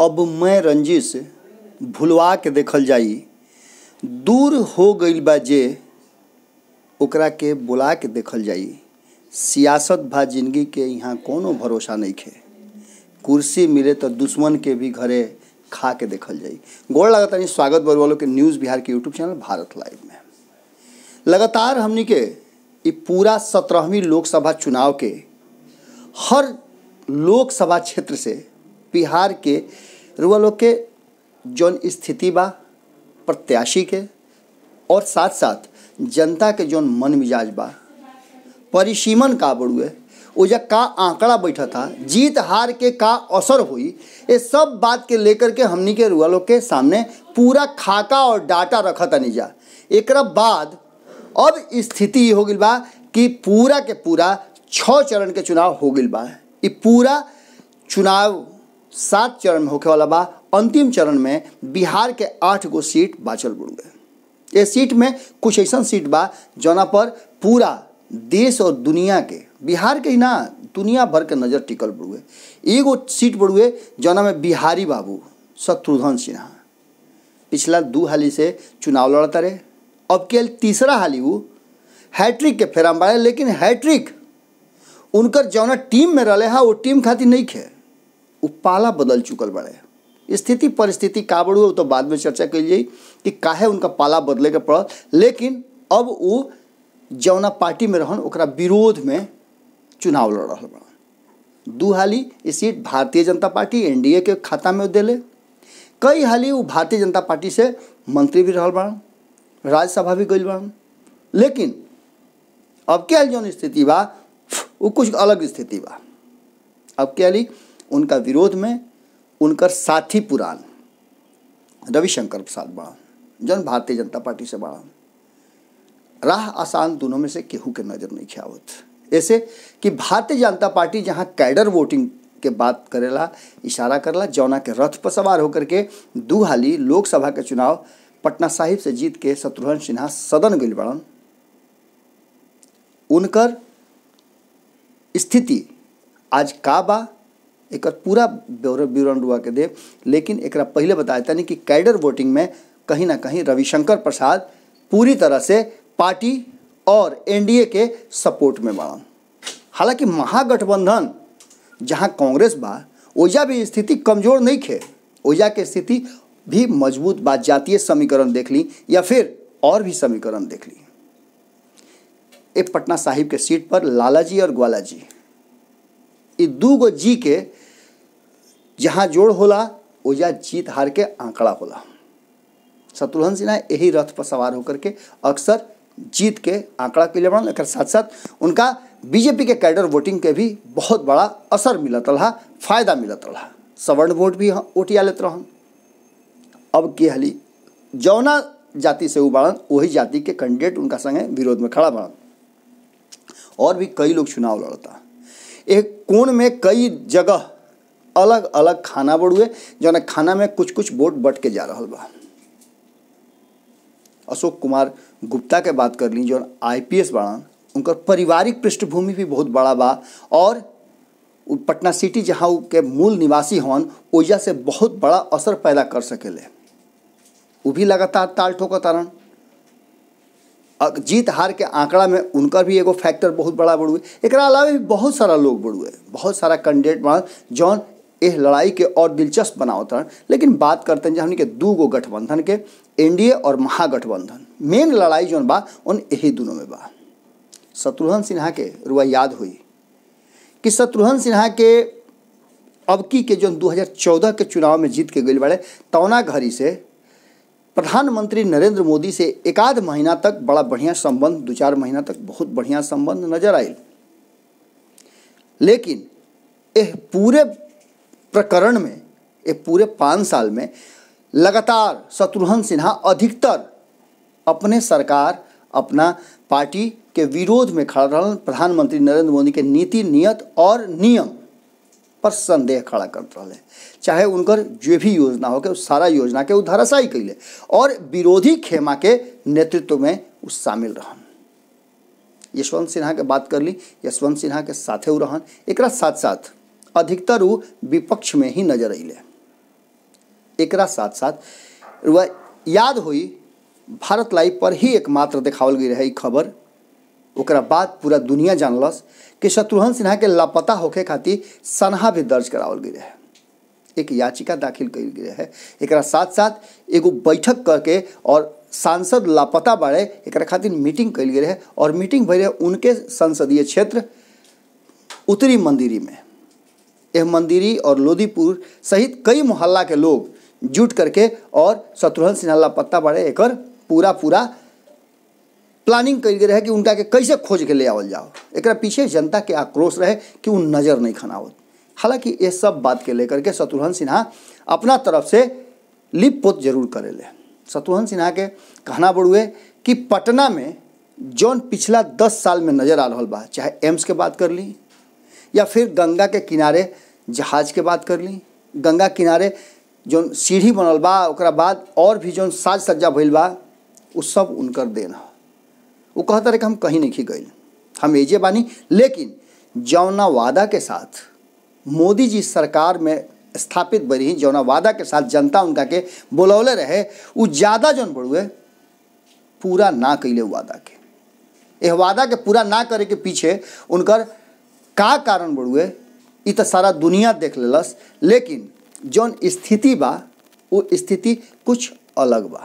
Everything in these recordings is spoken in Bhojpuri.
अब मैं रंजिश भुलवा के देखल जाई दूर हो गईल बा जे ओकरा के बुला के देखल जाई सियासत भा जिंदगी के यहाँ कोनो भरोसा नहीं खे कुर्सी मिले तो दुश्मन के भी घरे खा के देखल जाई गोड़ लगातार स्वागत बर वालों के न्यूज़ बिहार के यूट्यूब चैनल भारत लाइव में लगातार हमनी के ये पूरा सत्रहवीं लोकसभा चुनाव के हर लोकसभा क्षेत्र से बिहार के रुआ लोग के जौन स्थिति बा प्रत्याशी के और साथ साथ जनता के जौन मन मिजाज बा परिसीमन का बड़ुए ओजा का आंकड़ा बैठा था जीत हार के का असर हुई ये सब बात के लेकर के हमनी के रुआ लोग के सामने पूरा खाका और डाटा रखा था जा एक बाद अब स्थिति ये हो गई बा कि पूरा के पूरा छः चरण के चुनाव हो गई बा ये पूरा चुनाव सात चरण में होखे वाला बा अंतिम चरण में बिहार के आठ गो सीट बाचल बुड़ गए ये सीट में कुछ ऐसा सीट बा जौना पर पूरा देश और दुनिया के बिहार के ही ना दुनिया भर के नज़र टिकल बड़ुए एगो सीट बड़ुए जौना में बिहारी बाबू शत्रुघ्न सिन्हा पिछला दू हाली से चुनाव लड़ता रहे अब के तीसरा हाली वो हैट्रिक के फेराम बाड़े लेकिन हैट्रिक उनकर जौना टीम में रहे हा वो टीम खातिर नहीं खे वो पाला बदल चुकल बड़े स्थिति परिस्थिति का बड़ू तो बाद में चर्चा कल जाई कि काहे उनका पाला बदले के पड़ल लेकिन अब वो जौना पार्टी में रहन ओकरा विरोध में चुनाव लड़ रहा बड़ा दू हाली ये सीट भारतीय जनता पार्टी एनडीए के खाता में दिले कई हाली वो भारतीय जनता पार्टी से मंत्री भी रहल बड़ा राज्यसभा भी गई बड़ा लेकिन अब क्या जौन स्थिति बा वो कुछ अलग स्थिति बा अब क्या ली उनका विरोध में उनकर साथी पुरान रविशंकर प्रसाद बड़ा जौन भारतीय जनता पार्टी से बड़ा राह आसान दोनों में से केहू के नज़र नहीं खियावत ऐसे कि भारतीय जनता पार्टी जहाँ कैडर वोटिंग के बात करेला इशारा करला जौना के रथ पर सवार होकर के दू हाली लोकसभा के चुनाव पटना साहिब से जीत के शत्रुघ्न सिन्हा सदन गई बड़न उनकर स्थिति आज का बा एक पूरा विवरण रुआ के दे लेकिन एक पहले बताया था नहीं कि कैडर वोटिंग में कहीं ना कहीं रविशंकर प्रसाद पूरी तरह से पार्टी और एनडीए के सपोर्ट में बढ़न हालांकि महागठबंधन जहां कांग्रेस बा ओजा भी स्थिति कमजोर नहीं खे ओजा के स्थिति भी मजबूत बा जातीय समीकरण देख ली या फिर और भी समीकरण देख ली एक पटना साहिब के सीट पर लाला जी और ग्वाला जी ये दू गो जी के जहाँ जोड़ होला ओजा जीत हार के आंकड़ा होला शत्रुघ्न सिन्हा यही रथ पर सवार होकर के अक्सर जीत के आंकड़ा के लिए बढ़ल एक साथ साथ उनका बीजेपी के कैडर वोटिंग के भी बहुत बड़ा असर मिलत रहा फायदा मिलत रहा सवर्ण वोट भी ओटिया लेत रहन अब के हली जौना जाति से उबाड़न वही जाति के कैंडिडेट उनका संगे विरोध में खड़ा बढ़न और भी कई लोग चुनाव लड़ता एक कोण में कई जगह अलग अलग खाना बढ़ुए जौन खाना में कुछ कुछ वोट बट के जा रहा बा अशोक कुमार गुप्ता के बात कर ली जौन आईपीएस बाड़न उनकर पारिवारिक पृष्ठभूमि भी बहुत बड़ा बा और पटना सिटी जहाँ के मूल निवासी हन ओजा से बहुत बड़ा असर पैदा कर सकेले वो भी लगातार ताल ठोकतारन जीत हार के आंकड़ा में उनका भी एगो फैक्टर बहुत बड़ा बढ़ुए एक अलावा भी बहुत सारा लोग बढ़ुए बहुत सारा कैंडिडेट बना जौन एह लड़ाई के और दिलचस्प बनावत रहन लेकिन बात करते हैं हमने के दू गो गठबंधन के एनडीए और महागठबंधन मेन लड़ाई जौन बा उन यही दोनों में बा शत्रुघ्न सिन्हा के रुआ याद हुई कि शत्रुघ्न सिन्हा के अबकी के जो 2014 के चुनाव में जीत के गई बड़े तौना घड़ी से प्रधानमंत्री नरेंद्र मोदी से एकाध महीना तक बड़ा बढ़िया संबंध दो चार महीना तक बहुत बढ़िया संबंध नजर आयल लेकिन यह पूरे प्रकरण में ये पूरे पाँच साल में लगातार शत्रुघ्न सिन्हा अधिकतर अपने सरकार अपना पार्टी के विरोध में खड़ा रहा प्रधानमंत्री नरेंद्र मोदी के नीति नियत और नियम पर संदेह खड़ा करते रहे चाहे उनकर जो भी योजना हो के उस सारा योजना के वो धराशायी कैले और विरोधी खेमा के नेतृत्व में वो शामिल रहन यशवंत सिन्हा के बात कर ली यशवंत सिन्हा के साथे उ रहन एक साथ साथ अधिकतर वो विपक्ष में ही नजर अले एकरा साथ साथ वह याद हुई भारत लाइव पर ही एकमात्र देखावल गई रहे ई खबर ओकरा बाद पूरा दुनिया जानलस कि शत्रुघ्न सिन्हा के लापता होखे खातिर सनहा भी दर्ज करावल गई रहे एक याचिका दाखिल कल गई है एकरा साथ साथ एगो बैठक करके और सांसद लापता बाड़े एकरा खातिर मीटिंग कल गई रहे और मीटिंग भई रहे उनके संसदीय क्षेत्र उत्तरी मंदिरी में यह मंदिरी और लोधीपुर सहित कई मोहल्ला के लोग जुट करके और शत्रुघ्न सिन्हा लापता बाड़े एकर पूरा पूरा प्लानिंग कल गई रहे कि उनका के कैसे खोज के ले आवल जाओ एकरा पीछे जनता के आक्रोश रहे कि वो नज़र नहीं खनावत हालांकि ये सब बात के लेकर के शत्रुघ्न सिन्हा अपना तरफ से लिप पोत जरूर करेले शत्रुघ्न सिन्हा के कहना बड़ुए कि पटना में जौन पिछला दस साल में नज़र आ रहा बा चाहे एम्स के बात कर ली या फिर गंगा के किनारे जहाज के बात कर ली गंगा किनारे जौन सीढ़ी बनल बा ओकरा बाद और भी जौन साज सज्जा भइल बा उ सब उनकर देन ह वो कहता रहे कि हम कहीं नहीं गइल हम एजे बानी लेकिन जौना वादा के साथ मोदी जी सरकार में स्थापित बरी जौना वादा के साथ जनता उनका के बोलौले रहे उ ज़्यादा जौन बड़ुए पूरा ना कैले वादा के यह वादा के पूरा ना करे के पीछे उनकर का कारण बड़ुए इ तो सारा दुनिया देख लेलस लेकिन जौन स्थिति बा वो स्थिति कुछ अलग बा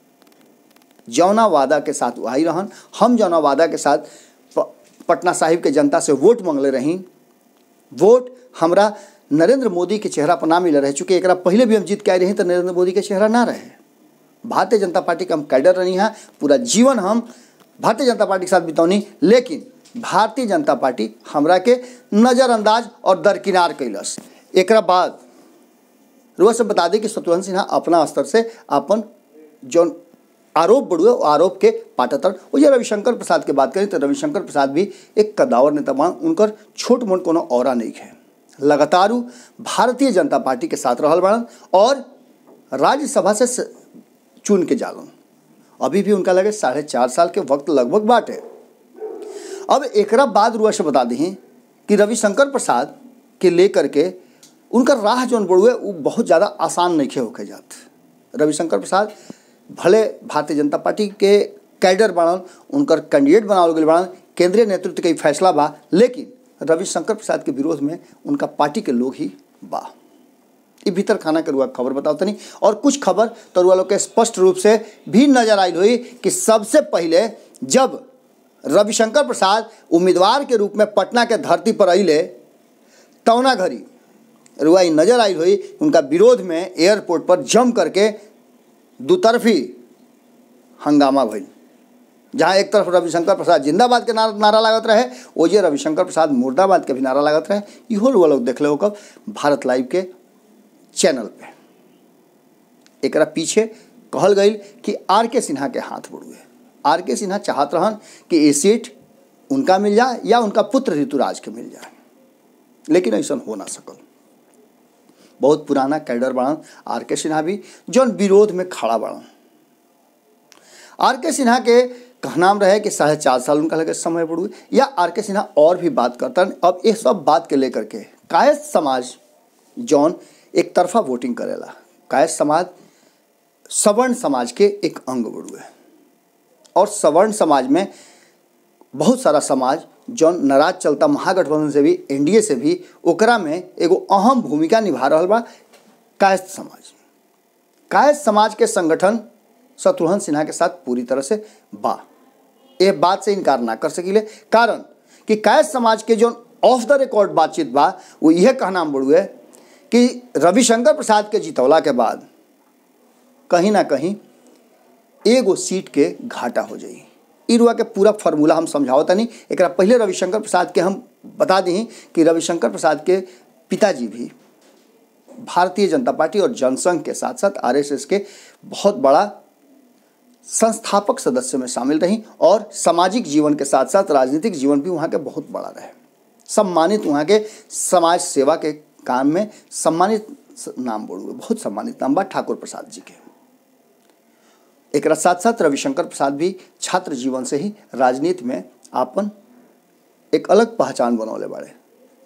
जौना वादा के साथ वही रहन हम जौना वादा के साथ प, पटना साहिब के जनता से वोट मांगले रही वोट हमरा नरेंद्र मोदी के चेहरा पर ना मिले रहे चूँकि एक पहले भी हम जीत के आए रही तो नरेंद्र मोदी के चेहरा ना रहे भारतीय जनता पार्टी के हम कैडर रही हैं पूरा जीवन हम भारतीय जनता पार्टी के साथ बितौनी लेकिन भारतीय जनता पार्टी हमरा के नज़रअंदाज और दरकिनार कैलस एक बाद रुआ से बता दें कि शत्रुघ्न सिन्हा अपना स्तर से अपन जौन आरोप बढ़ुए आरोप के पाटतर वो जो रविशंकर प्रसाद के बात करें तो रविशंकर प्रसाद भी एक कदावर नेता बा उनकर छोट मोट कोनो और नहीं है लगातार भारतीय जनता पार्टी के साथ रहल बाड़न और राज्यसभा से चुन के जालन अभी भी उनका लगे साढ़े चार साल के वक्त लगभग बाटे अब एकरा बाद रुआ से बता दें कि रविशंकर प्रसाद के लेकर के उनका राह जौन बढ़ुए वो बहुत ज़्यादा आसान नहीं होके जात रविशंकर प्रसाद भले भारतीय जनता पार्टी के कैडर बाड़न उनकर कैंडिडेट बनावल गए बाड़न केंद्रीय नेतृत्व के फैसला बा लेकिन रविशंकर प्रसाद के विरोध में उनका पार्टी के लोग ही बा ये भीतर खाना के रुआ खबर बताओ तनी और कुछ खबर तो रुआ लोग के स्पष्ट रूप से भी नजर आई हुई कि सबसे पहले जब रविशंकर प्रसाद उम्मीदवार के रूप में पटना के धरती पर अले तौना घड़ी रुआ नजर आई हुई उनका विरोध में एयरपोर्ट पर जम करके दुतरफी हंगामा भइल जहाँ एक तरफ रविशंकर प्रसाद जिंदाबाद के नारा नारा लागत रहे ओजे रविशंकर प्रसाद मुर्दाबाद के भी नारा लागत रहे इहो रुआ लोग देख लो कब भारत लाइव के चैनल पे एकरा पीछे कहल गई कि आर के सिन्हा के हाथ बढ़ुए आर के सिन्हा चाहत रहन कि ये सीट उनका मिल जाए या उनका पुत्र ऋतुराज के मिल जाए लेकिन ऐसा हो ना सकल बहुत पुराना कैडर बाड़न आर के सिन्हा भी जौन विरोध में खड़ा बाड़न आर के सिन्हा के कहनाम रहे कि साढ़े चार साल उनका लगे समय बढ़ुए या आर के सिन्हा और भी बात करता अब ये सब बात के लेकर के कायस्थ समाज जौन एक तरफा वोटिंग करेला कायस्थ समाज सवर्ण समाज के एक अंग बढ़ुए और सवर्ण समाज में बहुत सारा समाज जौन नाराज चलता महागठबंधन से भी एनडीए से भी ओकरा में एगो अहम भूमिका निभा रहा बा कायस्थ समाज कायस्थ समाज के संगठन शत्रुघ्न सिन्हा के साथ पूरी तरह से बा ये बात से इनकार ना कर सकीले कारण कि कायस्थ समाज के जो ऑफ द रिकॉर्ड बातचीत बा वो यह कहना बढ़ुए कि रविशंकर प्रसाद के जितौला के बाद कहीं ना कहीं एगो सीट के घाटा हो जाई इरुआ के पूरा फार्मूला हम समझाओ तनी एक पहले रविशंकर प्रसाद के हम बता दी कि रविशंकर प्रसाद के पिताजी भी भारतीय जनता पार्टी और जनसंघ के साथ साथ आरएसएस के बहुत बड़ा संस्थापक सदस्य में शामिल रही और सामाजिक जीवन के साथ साथ राजनीतिक जीवन भी वहाँ के बहुत बड़ा रहे सम्मानित वहाँ के समाज सेवा के काम में सम्मानित नाम बोलूँगे बहुत सम्मानित नाम बा ठाकुर प्रसाद जी के एक साथ साथ रविशंकर प्रसाद भी छात्र जीवन से ही राजनीति में आपन एक अलग पहचान बनौले बाड़े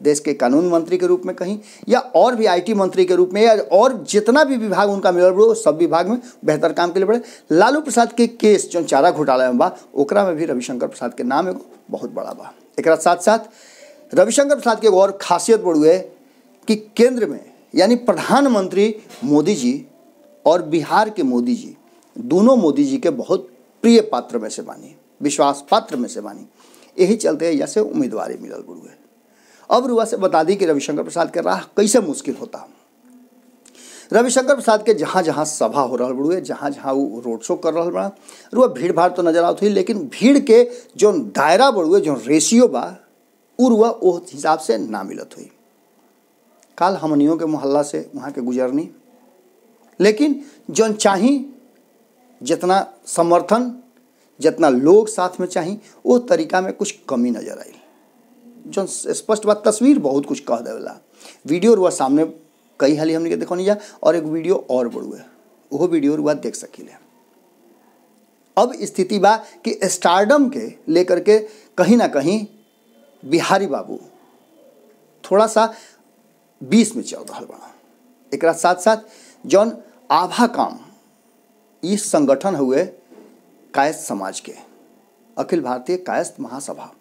देश के कानून मंत्री के रूप में कहीं या और भी आईटी मंत्री के रूप में या और जितना भी विभाग उनका मिलल बड़ो सब विभाग में बेहतर काम के लिए बड़े लालू प्रसाद के केस जो चारा घोटाला में बा ओकरा में भी रविशंकर प्रसाद के नाम एगो बहुत बड़ा बा एक साथ साथ रविशंकर प्रसाद के एगो और खासियत बड़ू है कि केंद्र में यानी प्रधानमंत्री मोदी जी और बिहार के मोदी जी दोनों मोदी जी के बहुत प्रिय पात्र में से बानी विश्वास पात्र में से बानी यही चलते यहाँ से उम्मीदवारी मिलल बड़ू है अब रुआ से बता दी कि रविशंकर प्रसाद के राह कैसे मुश्किल होता रविशंकर प्रसाद के जहाँ जहाँ सभा हो रहा बड़ुए जहाँ जहाँ वो रोड शो कर रहा बड़ा रुआ भीड़ भाड़ तो नजर आवत हुई लेकिन भीड़ के जो दायरा बड़ुए जो रेशियो बा उ रुआ वो हिसाब से ना मिलत हुई काल हमनियों के मोहल्ला से वहाँ के गुजरनी लेकिन जौन चाही जितना समर्थन जितना लोग साथ में चाही वो तरीका में कुछ कमी नजर आई जो स्पष्ट बात तस्वीर बहुत कुछ कह देवेला वीडियो रुआ सामने कई हाली हमने के देखो नहीं जा और एक वीडियो और बड़ू है वो वीडियो रुआ देख सकीले अब स्थिति बा कि स्टारडम के लेकर के कहीं ना कहीं बिहारी बाबू थोड़ा सा बीस में चल रहा बा एक साथ साथ जौन आभा काम इस संगठन हुए कायस्थ समाज के अखिल भारतीय कायस्थ महासभा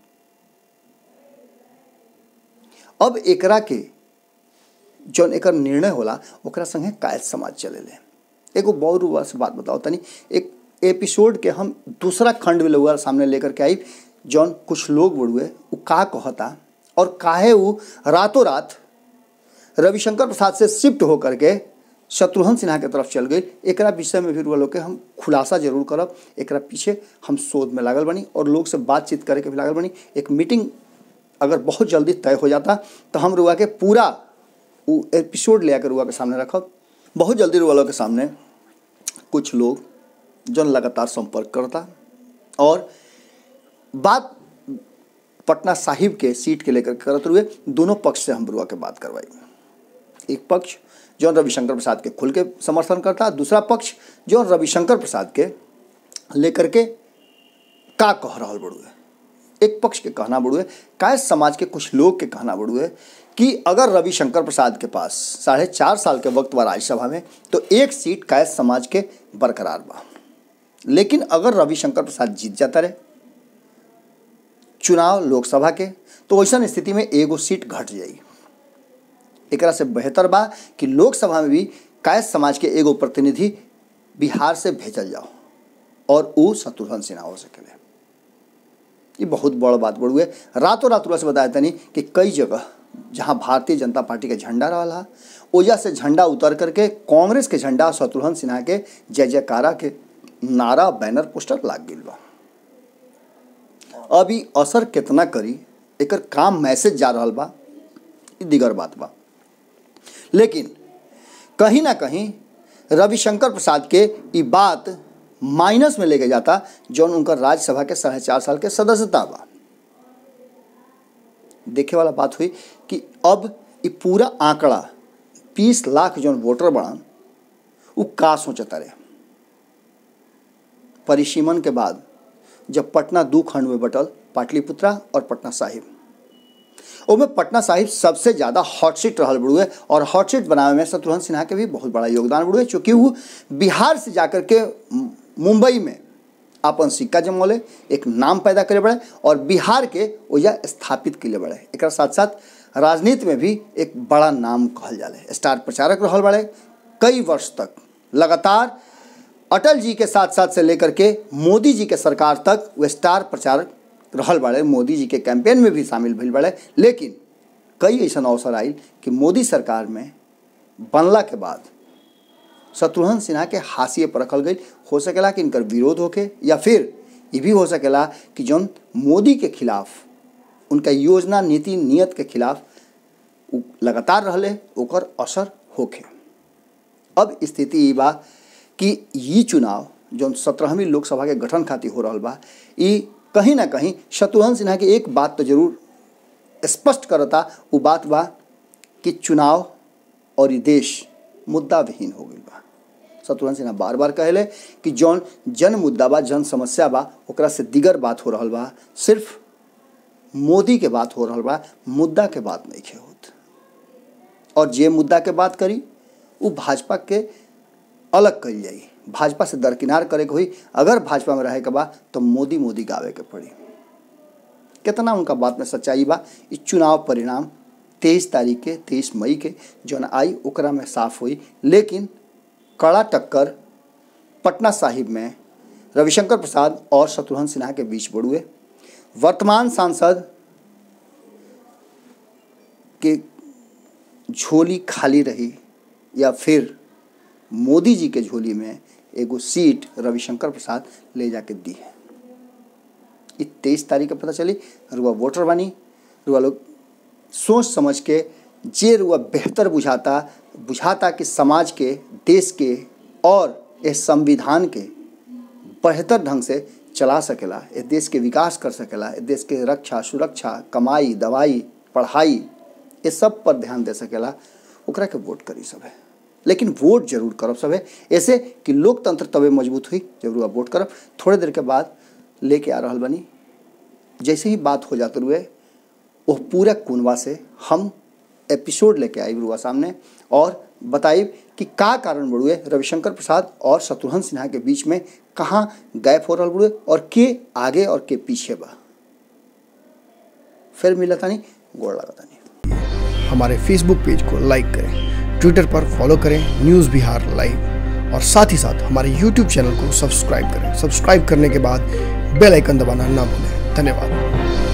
अब एकरा के जौन एकर निर्णय होला ओकरा संगे कायस्थ समाज चलेले एगो बहुत रुआ से बात बताओ तनी एक एपिसोड के हम दूसरा खंड में लोग सामने लेकर के आई जौन कुछ लोग बड़ुए वो का कहता और काहे वो रातों रात रविशंकर प्रसाद से शिफ्ट होकर के शत्रुघ्न सिन्हा के तरफ चल गई एकरा विषय में भी रुआ लोग के हम खुलासा जरूर करब एकरा पीछे हम शोध में लागल बनी और लोग से बातचीत करे के भी लागल बनी एक मीटिंग अगर बहुत जल्दी तय हो जाता तो हम रुआ के पूरा वो एपिसोड ले आकर रुआ के सामने रखब बहुत जल्दी रुआ लोग के सामने कुछ लोग जो लगातार संपर्क करता और बात पटना साहिब के सीट के लेकर करते हुए दोनों पक्ष से हम रुआ के बात करवाई एक पक्ष जो रविशंकर प्रसाद के खुल के समर्थन करता दूसरा पक्ष जो रविशंकर प्रसाद के लेकर के का कह रहा बड़ुए एक पक्ष के कहना बड़ुए काय समाज के कुछ लोग के कहना बड़ुए कि अगर रविशंकर प्रसाद के पास साढ़े चार साल के वक्त बा राज्यसभा में तो एक सीट काय समाज के बरकरार बा लेकिन अगर रविशंकर प्रसाद जीत जाता रहे चुनाव लोकसभा के तो वैसा स्थिति में एगो सीट घट जाएगी एक से बेहतर बा कि लोकसभा में भी कायस्थ समाज के एगो प्रतिनिधि बिहार से भेजल जाओ और वो शत्रुघ्न सिन्हा हो सकेले ये बहुत बड़ बात बड़ुए रातों रात से बताया तनी कि कई जगह जहाँ भारतीय जनता पार्टी के झंडा रहा ओजा से झंडा उतर करके कांग्रेस के झंडा शत्रुघ्न सिन्हा के जय जयकारा के नारा बैनर पोस्टर लाग गई बा अभी असर कितना करी एकर काम मैसेज जा रहा बा दिगर बात बा लेकिन कहीं ना कहीं रविशंकर प्रसाद के ये बात माइनस में लेके जाता जौन उनका राज्यसभा के साढ़े चार साल के सदस्यता बा देखे वाला बात हुई कि अब ये पूरा आंकड़ा बीस लाख जौन वोटर बढ़न वो का सोचता रहे परिसीमन के बाद जब पटना दू खंड में बटल पाटलिपुत्रा और पटना साहिब ओमे पटना साहिब सबसे ज़्यादा हॉट सीट रहल बड़ुए और हॉट सीट बनावे में शत्रुघ्न सिन्हा के भी बहुत बड़ा योगदान बड़ुए चूँकि वो बिहार से जाकर के मुंबई में अपन सिक्का जमौले एक नाम पैदा करे बड़े और बिहार के ओजा स्थापित के लिए बड़े एक साथ साथ राजनीति में भी एक बड़ा नाम कहल जाले स्टार प्रचारक रहल बड़े कई वर्ष तक लगातार अटल जी के साथ साथ से लेकर के मोदी जी के सरकार तक वो स्टार प्रचारक रहल बड़े मोदी जी के कैंपेन में भी शामिल भइल बड़े लेकिन कई ऐसा अवसर आयल कि मोदी सरकार में बनला के बाद शत्रुघ्न सिन्हा के हाशिए पर रखल गई हो सकेला कि इनकर विरोध होके या फिर ये भी हो सकेला कि जौन मोदी के खिलाफ उनका योजना नीति नियत के खिलाफ लगातार रहले ओकर असर होके अब स्थिति ये बा कि ये चुनाव जौन सत्रहवीं लोकसभा के गठन खातिर हो रहा बा ये कहीं ना कहीं शत्रुघ्न सिन्हा की एक बात तो जरूर स्पष्ट करता वो बात बा कि चुनाव और ये देश मुद्दा विहीन हो गई बा शत्रुघ्न सिन्हा बार बार कहले कि जौन जन मुद्दा बा जन समस्या बा ओकरा से दिगर बात हो रहा बा सिर्फ मोदी के बात हो रहा बा मुद्दा के बात नहीं खे होत और जे मुद्दा के बात करी वो भाजपा के अलग कल जाई भाजपा से दरकिनार करे के हुई अगर भाजपा में रहे के बा तो मोदी मोदी गावे के पड़ी कितना उनका बात में सच्चाई बा इस चुनाव परिणाम तेईस तारीख के तेईस मई के जौन आई ओकरा में साफ हुई लेकिन कड़ा टक्कर पटना साहिब में रविशंकर प्रसाद और शत्रुघ्न सिन्हा के बीच बढ़ुए वर्तमान सांसद के झोली खाली रही या फिर मोदी जी के झोली में एगो सीट रविशंकर प्रसाद ले जाके दी है ये तेईस तारीख के पता चली रुआ वोटर बनी रुआ लोग सोच समझ के जे रुआ बेहतर बुझाता बुझाता कि समाज के देश के और इस संविधान के बेहतर ढंग से चला सकेला इस देश के विकास कर सकेला इस देश के रक्षा सुरक्षा कमाई दवाई पढ़ाई ये सब पर ध्यान दे सकेला ओकरा के वोट करी सब है लेकिन वोट जरूर करब सब है ऐसे कि लोकतंत्र तबे मजबूत हुई जब रुआ वोट करब थोड़े देर के बाद लेके आ रहा बनी जैसे ही बात हो जाते हुए वो पूरा कुनवा से हम एपिसोड लेके आई रुआ सामने और बताई कि का कारण बढ़ुए रविशंकर प्रसाद और शत्रुघ्न सिन्हा के बीच में कहाँ गैप हो रहा बढ़ुए और के आगे और के पीछे बा फिर मिला था नहीं गोड़ लगा था नहीं हमारे फेसबुक पेज को लाइक करें ट्विटर पर फॉलो करें न्यूज़ बिहार लाइव और साथ ही साथ हमारे यूट्यूब चैनल को सब्सक्राइब करें सब्सक्राइब करने के बाद बेल आइकन दबाना ना भूलें धन्यवाद